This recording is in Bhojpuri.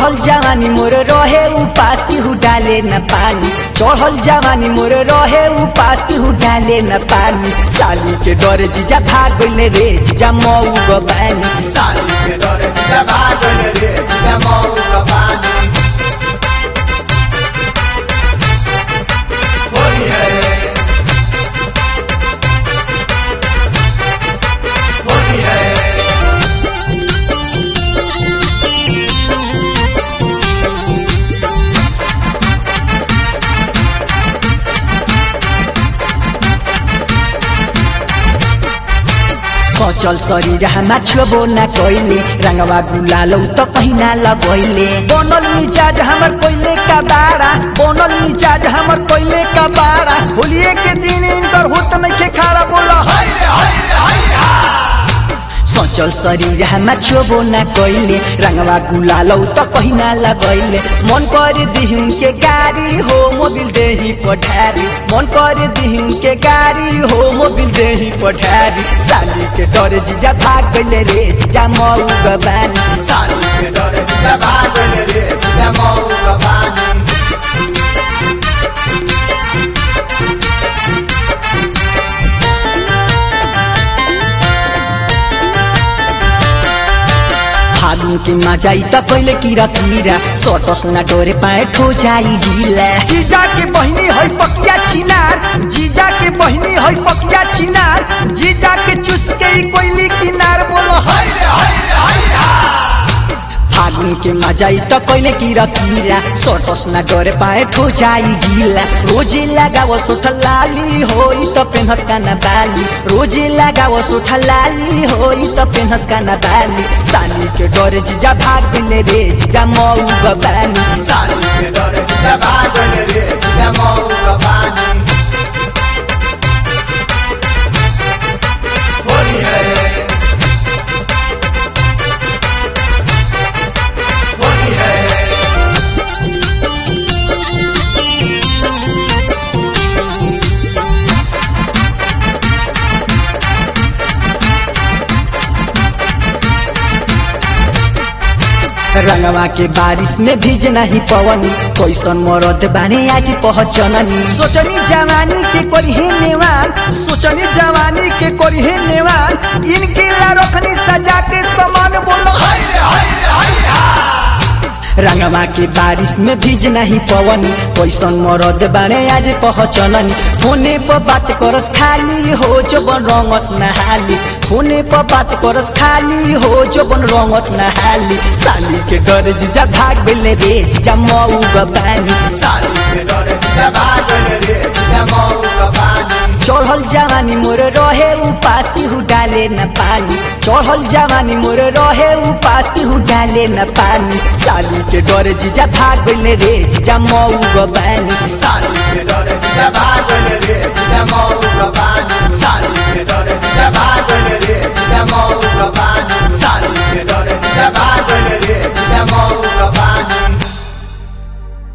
चढ़ल जवानी मोर रहे उपास की हु डाले न पानी चढ़ल जवानी मोर रहे उपास की हु डाले न पानी साली के डर जीजा भाग गइले रे जीजा मऊ गबानी साली के डरे सीधा भागल रे सीधा मऊ गबानी होली है होली है सचल शरीर हमा छुबो न कइले रंगवा गुलालौ त पहिना लगैले बनल मिजाज हमर कोइले का बारा बनल मिजाज हमर कोइले का बारा होलिए के दिन इनकर होत नइखे खारा बोला हाय रे हाय रे हाय रे सचल शरीर हमा छुबो न कइले रंगवा गुलालौ त पहिना लगैले मन कर दिहुन के गाड़ी हो मोबिल देही पठारी मन कर दिहुन के गाड़ी हो मोबिल देही पठारी साली के डर जीजा भाग गइले रे जीजा मऊ गबानी साली के डरे सीधा भागल रे सीधा मऊ गबानी फागुन के मजाई त पहिले किरा किरा सटस न डोरे पाए ठो जाई ढिला जीजा के बहिनी है पकिया छिनार जीजा के बहिनी है पकिया छिनार जीजा के चुस के ई कोइली किनार बोलो हाय रे हाय रे हाय रे फागुन के मजाई त पहिले किरा किरा सटस न डोरे पाए ठो जाई ढिला रोजे लगाव सोठ लाली होई त पेनहस काना बाली रोजे लगाव सोठ लाली होई त पेनहस काना बाली साली के डरे जीजा भाग दिले रे जीजा मऊ गबानी साली के डरे सीधा भागल रे सीधा मऊ गबानी होली है होली है रंगवा के बारिश में भीज नहीं पवनी कैसन मरद बाने आज पहचननी सोचनी जवानी के कोई है नेवान सोचनी जवानी के कोई है नेवान इनके ला रखनी सजा के समान बोलो हाय रे हाय रे हाय रे रंगवा के बारिश में भीज नहीं पवनी कैसन मरद बाने आज पहचननी फोने पर बात करस खाली हो जो बन रंगस नहाली फोने पर बात करस खाली हो जो बन रंगस नहाली साली के डर जीजा भाग बेले रे जीजा मऊ गबानी साली के डरे सीधा भागल रे सीधा मऊ गबानी चढ़ल जवानी मोर रहे उपास की हु डाले न पानी चढ़ल जवानी मोर रहे उपास की हु डाले न पानी साली के डर जीजा भाग बेले रे जीजा मऊ गबानी साली के डरे सीधा भागल